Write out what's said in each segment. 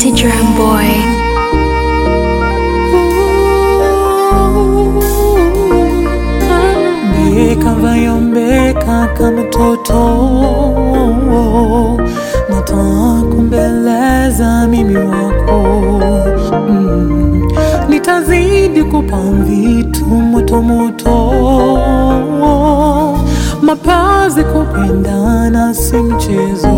City Drum Boy. Mbeka vayombeka kama mtoto, natakumbeleza mimi wako mm. Nitazidi kupa vitu moto moto, mapazi kupendana si mchezo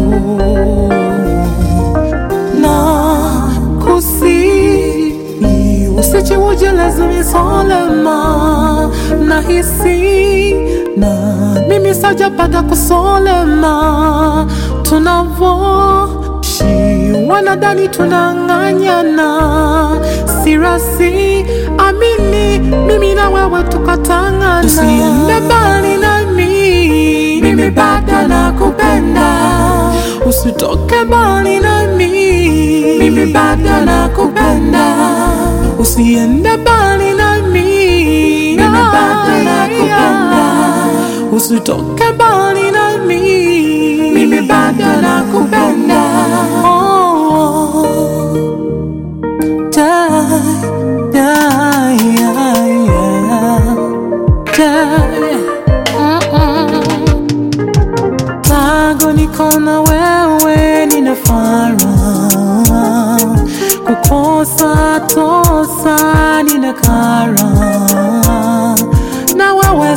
na kusi usichiuje lazima solema na hisi na mimi sajapata kusolema tunavoshi wanadani tunang'anyana sirasi amini mimi na wewe tukatangana usiende mbali nami mimi bado nakupenda usitoke mbali nami mimi bado nakupenda usiende mbali nami mimi bado nakupenda usitoke mbali nami mimi bado nakupenda oh. Da, da, yeah, yeah. Da, mm-mm. Tangu niko na wewe nina faraha, kukosa tosa nina kara, na wewe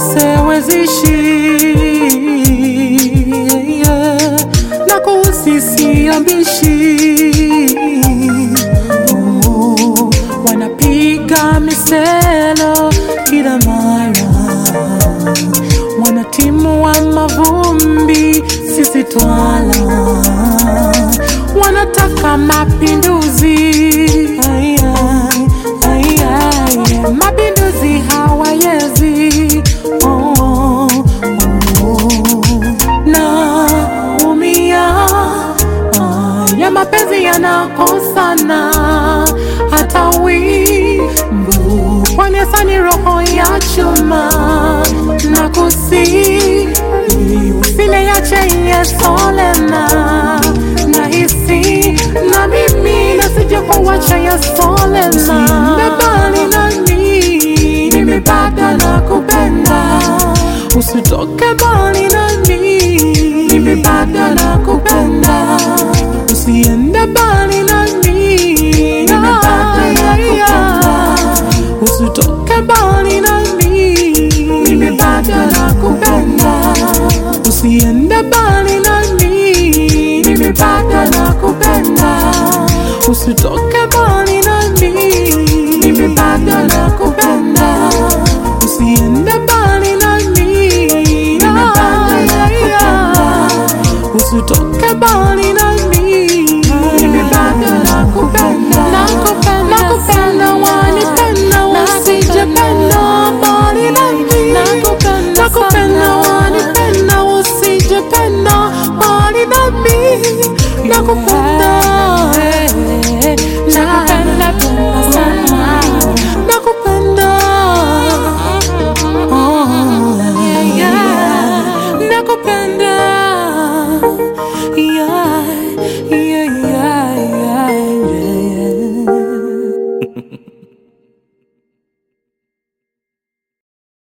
siwezishi yeah. na kuhusisi ambishi oh, wanapiga miselo kila mara wanatimu wa mavumbi, sisi twala, wanataka mapinduzi Ai, ai, ai, ai, mapinduzi hawayezi oh, oh, oh. naumia ya mapenzi yanakosana hata wimbu kwanesani roho ya chuma na kusi usile yache yesolena na hisi na mimi nasije kuwacha yesolena bebali nami mimi bado nakupenda usitoke mbali nami mimi bado nakupenda usiende mbali nami mimi bado nakupenda usitoke mbali nami mimi bado nakupenda usiende mbali nami mimi bado nakupenda usitoke